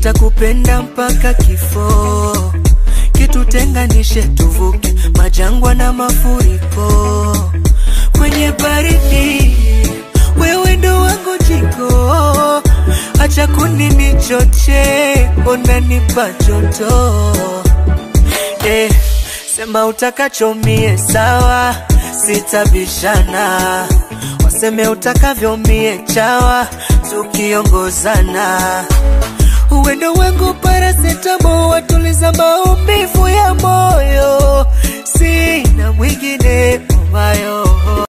nitakupenda mpaka kifo, kitutenganishe tuvuke majangwa na mafuriko. Kwenye baridi wewe ndo wangu jiko, acha kuninichoche, unanipa joto eh, sema utakachomie sawa, sitabishana, waseme utakavyo mie chawa, tukiongozana uwendo wangu parasetamo, watuliza maumivu ya moyo, sina mwingine mamayo